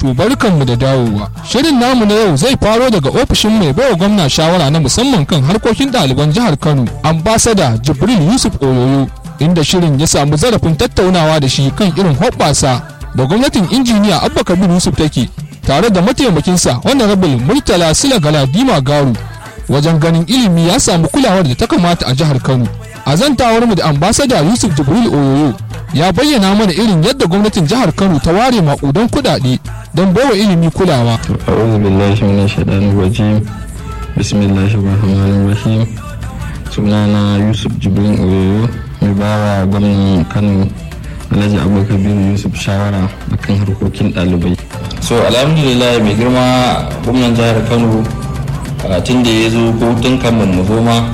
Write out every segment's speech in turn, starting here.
To barkanmu da dawowa. Shirin namu na yau zai faro daga ofishin mai baiwa gwamna shawara na musamman kan harkokin ɗaliban jihar Kano, ambasada Jibril Yusuf Oyoyo, inda shirin ya samu zarafin tattaunawa da shi kan irin hoɓɓasa da gwamnatin injiniya Abba Kabir Yusuf take tare da mataimakinsa Honorable Murtala Sila Galadima Garu wajen ganin ilimi ya samu kulawar da ta kamata a jihar Kano. A zantawar mu da ambasada Yusuf Jibril Oyoyo ya bayyana mana irin yadda gwamnatin jihar Kano ta ware maƙudan kuɗaɗe don baiwa ilimi kulawa. أعوذ بالله من الشيطان الرجيم بسم الله الرحمن الرحيم sunana yusuf jibrin oyoyo mai bawa gwamnan kano alhaji abubakar yusuf shawara akan harkokin ɗalibai so alhamdulillah mai girma gwamnan jihar kano tun da ya zo ko tun kamar mu zo ma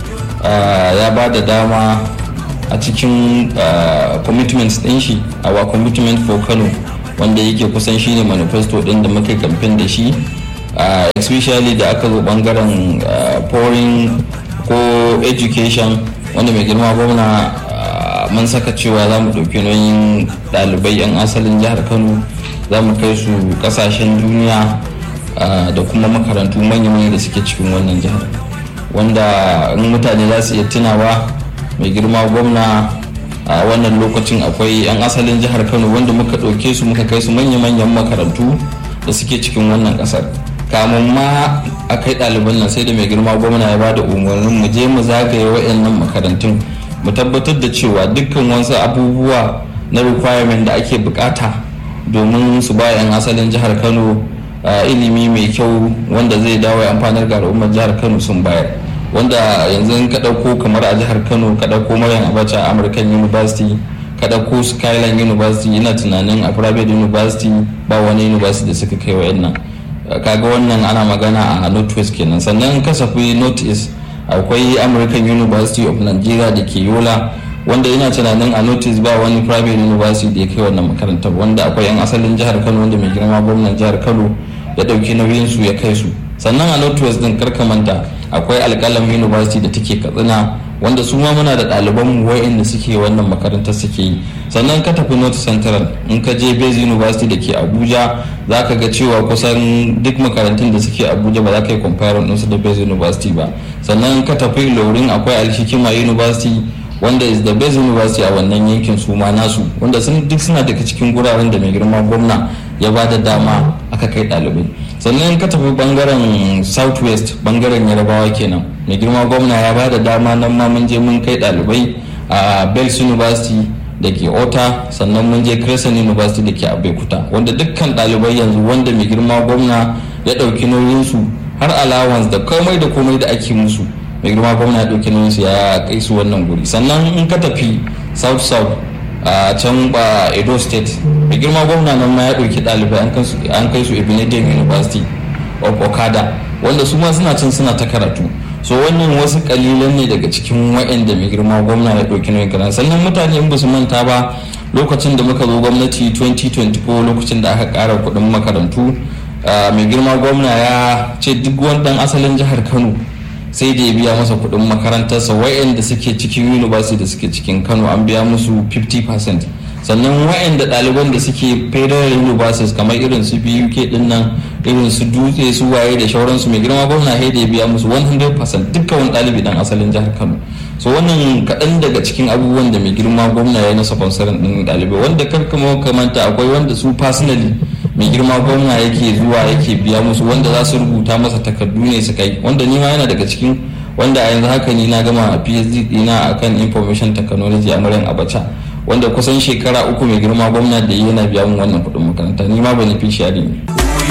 ya ba da dama a cikin commitments ɗin shi our commitment for kano wanda yake kusan shine manifesto ɗin da muka kamfen da shi especially da aka zo bangaren foreign ko education wanda mai girma gwamna mun saka cewa za mu ɗauki nauyin ɗalibai 'yan asalin jihar kano za mu kai su ƙasashen duniya da kuma makarantu manya-manya da suke cikin wannan jihar wanda in mutane za su iya tunawa mai girma gwamna a wannan lokacin akwai 'yan asalin jihar kano wanda muka ɗauke su muka kai su manya-manyan makarantu da suke cikin wannan ƙasar kamun ma a kai ɗaliban nan sai da mai girma gwamna ya bada umarnin mu je mu zagaye waɗannan makarantun mu tabbatar da cewa dukkan wasu abubuwa na requirement da ake bukata domin su ba 'yan asalin jihar kano ilimi mai kyau wanda zai dawo ya amfanar ga al'ummar jihar kano sun bayar wanda yanzu in ka ɗauko kamar a jihar kano ka ɗauko maryam abacha american university ka ɗauko skyline university ina tunanin a private university ba wani university da suka kai wa'annan kaga wannan ana magana a northwest kenan sannan kasafi northeast akwai american university of nigeria da ke yola wanda ina tunanin a notice ba wani private university da ya kai wannan makarantar wanda akwai yan asalin jihar kano wanda mai girma gwamnan jihar kano ya dauki nauyin su ya kai su sannan a northwest din karkamanta akwai alkalam university da take katsina wanda su ma muna da ɗaliban mu wa'inda suke wannan makarantar suke yi sannan ka tafi north central in ka je base university da ke abuja za ka ga cewa kusan duk makarantun da suke abuja ba za ka yi comparing ɗinsu da base university ba sannan ka tafi lorin akwai alhikima university wanda is the best university a wannan yankin su ma nasu wanda sun duk suna daga cikin guraren da mai girma gwamna ya ba da dama aka kai ɗalibai sannan ka tafi bangaren southwest bangaren yarabawa kenan mai girma gwamna ya ba da dama nan ma mun je mun kai ɗalibai a bells university da ke ota sannan mun je crescent university da ke abeokuta wanda dukkan ɗalibai yanzu wanda mai girma gwamna ya ɗauki nauyinsu har allowance da komai da komai da ake musu mai girma gwamna ya ɗauki nauyinsu ya kai su wannan guri sannan in ka tafi south south a can ba edo state mai girma gwamna nan ma ya ɗauki ɗalibai an kai su ebonyi university of okada wanda su ma suna can suna ta karatu so wannan wasu kalilan ne daga cikin wa'anda mai girma gwamna ya ɗauki nauyin karatu sannan mutane in ba su manta ba lokacin da muka zo gwamnati 2024 lokacin da aka ƙara kuɗin makarantu mai girma gwamna ya ce duk wani ɗan asalin jihar kano sai da ya biya masa kuɗin makarantarsa wa'anda suke cikin university da suke cikin kano an biya musu 50% sannan wa'anda ɗaliban da suke federal universities kamar irin su buk din nan irin su dutse su waye da shauransu mai girma gwamna sai da ya biya musu 100% dukkan wani ɗalibi dan asalin jihar kano so wannan kaɗan daga cikin abubuwan da mai girma gwamna ya yi na sponsorin ɗin ɗalibai wanda kar kuma kamanta akwai wanda su personally mai girma gwamna yake zuwa yake biya musu wanda za su rubuta masa takardu ne su kai wanda ni ma yana daga cikin wanda a yanzu haka ni na gama phd dina akan information technology a maryam abacha wanda kusan shekara uku mai girma gwamna da yana biya mun wannan kuɗin makaranta ni ma beneficiary ne